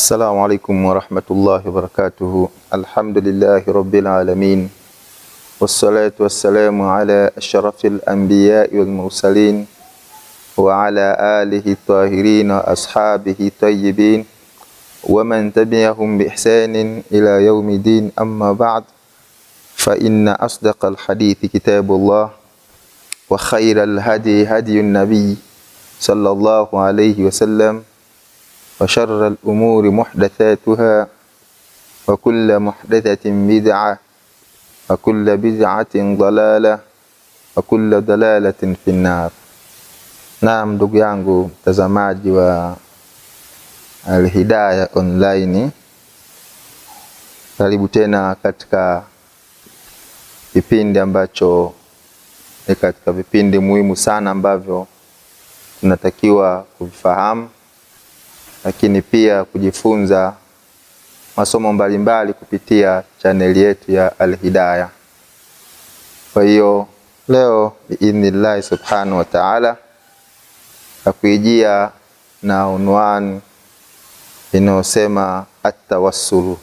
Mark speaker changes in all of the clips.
Speaker 1: السلام عليكم ورحمة الله وبركاته الحمد لله رب العالمين والصلاة والسلام على أشرف الأنبياء والمرسلين وعلى آله الطاهرين وأصحابه الطيبين ومن تبعهم بإحسان إلى يوم الدين أما بعد فإن أصدق الحديث كتاب الله وخير الهدي هدي النبي صلى الله عليه وسلم وشر الأمور محدثاتها وكل محدثة بدعة وكل بدعة ضلالة وكل ضلالة في النار Naam, ndugu yangu mtazamaji wa Alhidaya Online, karibu tena katika kipindi ambacho ni katika vipindi muhimu sana ambavyo tunatakiwa kuvifahamu, lakini pia kujifunza masomo mbalimbali kupitia chaneli yetu ya Alhidaya. Kwa hiyo leo biidhnillahi subhanahu wa taala takuijia na unwani inayosema atawassulu.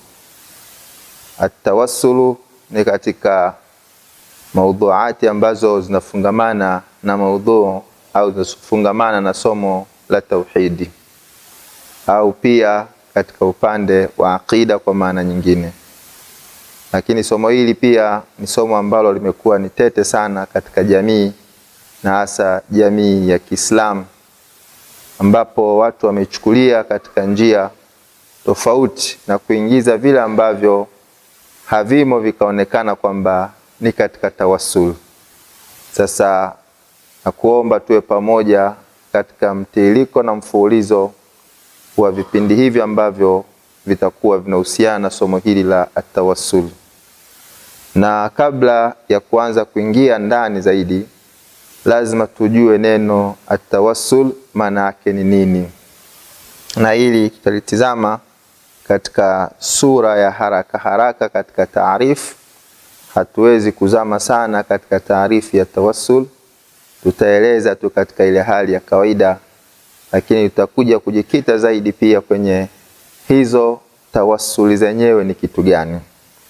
Speaker 1: Atawassulu ni katika maudhuati ambazo zinafungamana na maudhuu au zinafungamana na somo la tauhidi au pia katika upande wa aqida kwa maana nyingine. Lakini somo hili pia ni somo ambalo limekuwa ni tete sana katika jamii na hasa jamii ya Kiislamu ambapo watu wamechukulia katika njia tofauti na kuingiza vile ambavyo havimo vikaonekana kwamba ni katika tawassul. Sasa nakuomba tuwe pamoja katika mtiririko na mfululizo wa vipindi hivi ambavyo vitakuwa vinahusiana na somo hili la atawassul. Na kabla ya kuanza kuingia ndani zaidi, lazima tujue neno atawassul maana yake ni nini, na hili tutalitizama katika sura ya haraka haraka katika taarifu. Hatuwezi kuzama sana katika taarifu ya tawassul, tutaeleza tu katika ile hali ya kawaida, lakini tutakuja kujikita zaidi pia kwenye hizo tawassuli zenyewe ni kitu gani.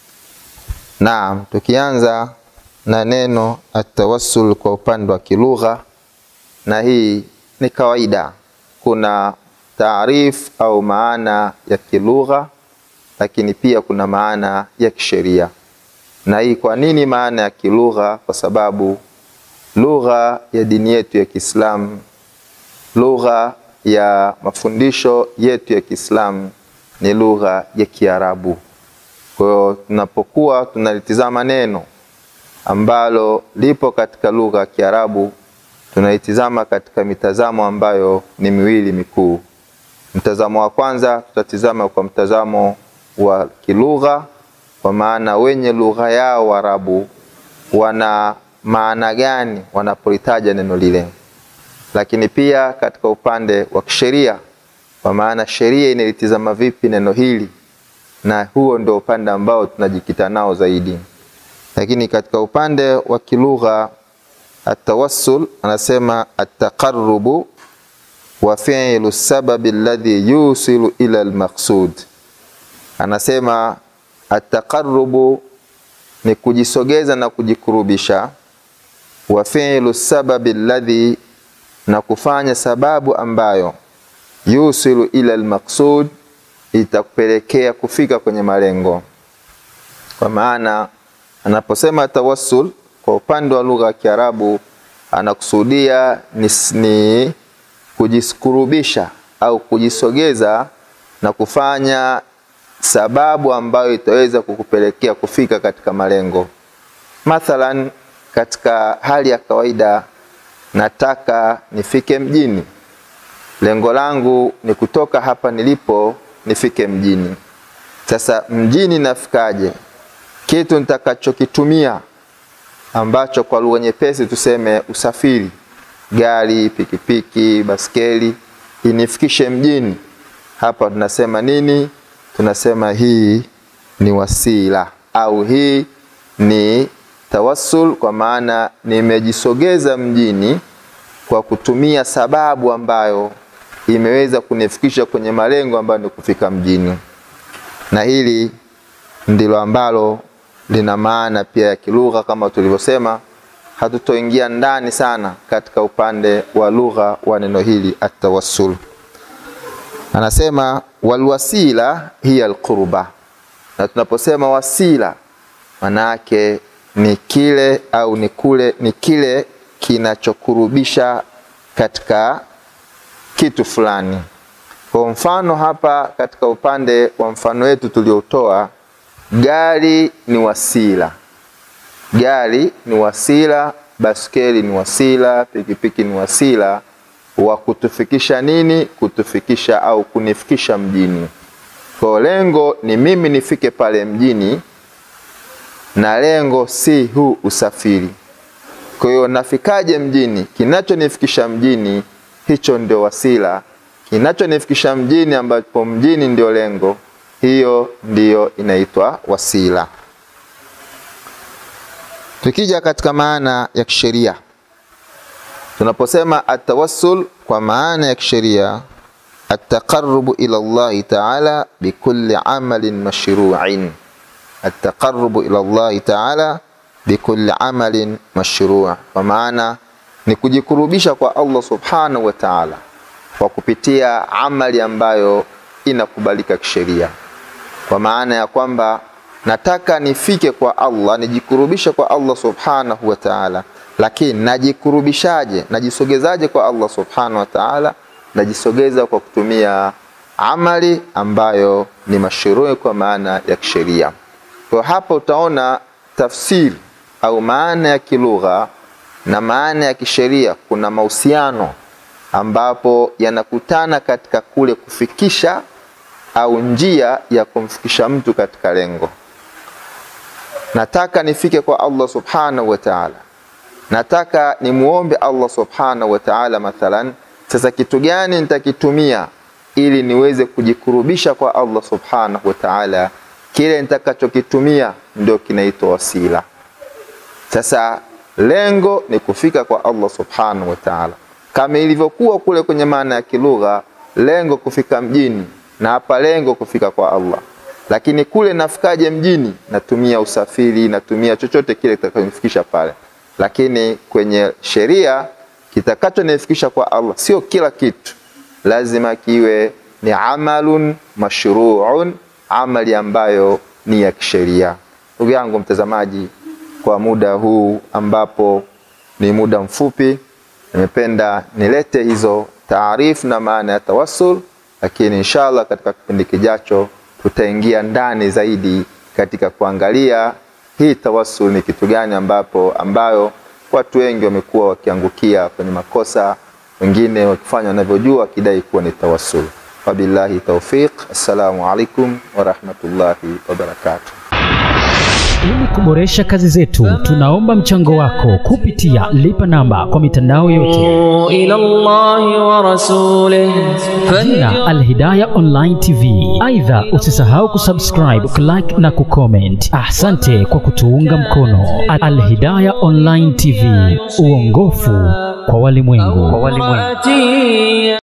Speaker 1: Naam, tukianza na neno atawassul kwa upande wa kilugha, na hii ni kawaida. Kuna taarif au maana ya kilugha, lakini pia kuna maana ya kisheria. Na hii kwa nini maana ya kilugha? Kwa sababu lugha ya dini yetu ya Kiislamu, lugha ya mafundisho yetu ya Kiislamu ni lugha ya Kiarabu. Kwa hiyo tunapokuwa tunalitizama neno ambalo lipo katika lugha ya Kiarabu tunaitizama katika mitazamo ambayo ni miwili mikuu. Mtazamo wa kwanza tutatizama kwa mtazamo wa kilugha, kwa maana wenye lugha yao Waarabu wana maana gani wanapolitaja neno lile, lakini pia katika upande wa kisheria, kwa maana sheria inalitizama vipi neno hili, na huo ndio upande ambao tunajikita nao zaidi lakini katika upande wa kilugha atawassul anasema ataqarrubu wa fi'lu sababi alladhi yusilu ila almaqsud. Anasema ataqarrubu ni kujisogeza na kujikurubisha, wa fi'lu sababi alladhi, na kufanya sababu ambayo yusilu ila almaqsud, itakupelekea kufika kwenye malengo, kwa maana anaposema tawassul kwa upande wa lugha ya Kiarabu anakusudia ni, ni kujiskurubisha au kujisogeza na kufanya sababu ambayo itaweza kukupelekea kufika katika malengo. Mathalan, katika hali ya kawaida, nataka nifike mjini, lengo langu ni kutoka hapa nilipo nifike mjini. Sasa mjini nafikaje? kitu nitakachokitumia ambacho kwa lugha nyepesi tuseme usafiri, gari, pikipiki, baskeli, inifikishe mjini. Hapa tunasema nini? Tunasema hii ni wasila au hii ni tawassul, kwa maana nimejisogeza mjini kwa kutumia sababu ambayo imeweza kunifikisha kwenye malengo ambayo ni kufika mjini, na hili ndilo ambalo lina maana pia ya kilugha kama tulivyosema. Hatutoingia ndani sana katika upande wa lugha wa neno hili atawassul. Anasema walwasila hiya alqurba, na tunaposema wasila maana yake ni kile au ni kule ni kile kinachokurubisha katika kitu fulani. Kwa mfano hapa katika upande wa mfano wetu tuliotoa, gari ni wasila, gari ni wasila, baskeli ni wasila, pikipiki ni wasila wa kutufikisha nini? Kutufikisha au kunifikisha mjini. Kwa lengo ni mimi nifike pale mjini, na lengo si huu usafiri. Kwa hiyo nafikaje mjini? Kinachonifikisha mjini, hicho ndio wasila. Kinachonifikisha mjini, ambapo mjini ndio lengo, hiyo ndiyo inaitwa wasila. Tukija katika maana ya kisheria, tunaposema atawassul kwa maana ya kisheria, ataqarrubu ila Allahi taala bikulli amalin mashru'in, ataqarrubu ila Allahi taala bikulli amalin mashru', kwa maana ni kujikurubisha kwa Allah subhanahu wa ta'ala kwa kupitia amali ambayo inakubalika kisheria, kwa maana ya kwamba nataka nifike kwa Allah, nijikurubishe kwa Allah subhanahu wa ta'ala, lakini najikurubishaje? Najisogezaje kwa Allah subhanahu wa ta'ala? Najisogeza kwa kutumia amali ambayo ni mashrui kwa maana ya kisheria. Kwa hapa utaona tafsiri au maana ya kilugha na maana ya kisheria kuna mahusiano ambapo yanakutana katika kule kufikisha au njia ya kumfikisha mtu katika lengo. Nataka nifike kwa Allah subhanahu wa ta'ala, nataka nimuombe Allah subhanahu wa ta'ala mathalan. Sasa kitu gani nitakitumia ili niweze kujikurubisha kwa Allah subhanahu wa ta'ala? Kile nitakachokitumia ndio kinaitwa wasila. Sasa lengo ni kufika kwa Allah subhanahu wa ta'ala, kama ilivyokuwa kule kwenye maana ya kilugha, lengo kufika mjini, na hapa lengo kufika kwa Allah. Lakini kule nafikaje mjini? Natumia usafiri, natumia chochote kile kitakachonifikisha pale. Lakini kwenye sheria, kitakachonifikisha kwa Allah sio kila kitu, lazima kiwe ni amalun mashruun, amali ambayo ni ya kisheria. Ndugu yangu mtazamaji, kwa muda huu ambapo ni muda mfupi, nimependa nilete hizo taarifu na maana ya tawassul, lakini inshallah katika kipindi kijacho tutaingia ndani zaidi katika kuangalia hii tawassul ni kitu gani, ambapo ambayo watu wengi wamekuwa wakiangukia kwenye makosa, wengine wakifanya wanavyojua wakidai kuwa ni tawassul. Wabillahi taufiq. Assalamu alaikum warahmatullahi wabarakatuh.
Speaker 2: Ili kuboresha kazi zetu, tunaomba mchango wako kupitia lipa namba kwa mitandao yote.
Speaker 3: إلى الله ورسوله
Speaker 2: Jina Alhidaya Online TV. Aidha, usisahau kusubscribe, kulike na kucomment. Asante kwa kutuunga mkono. Alhidaya Online TV, uongofu kwa walimwengu.
Speaker 3: فواتي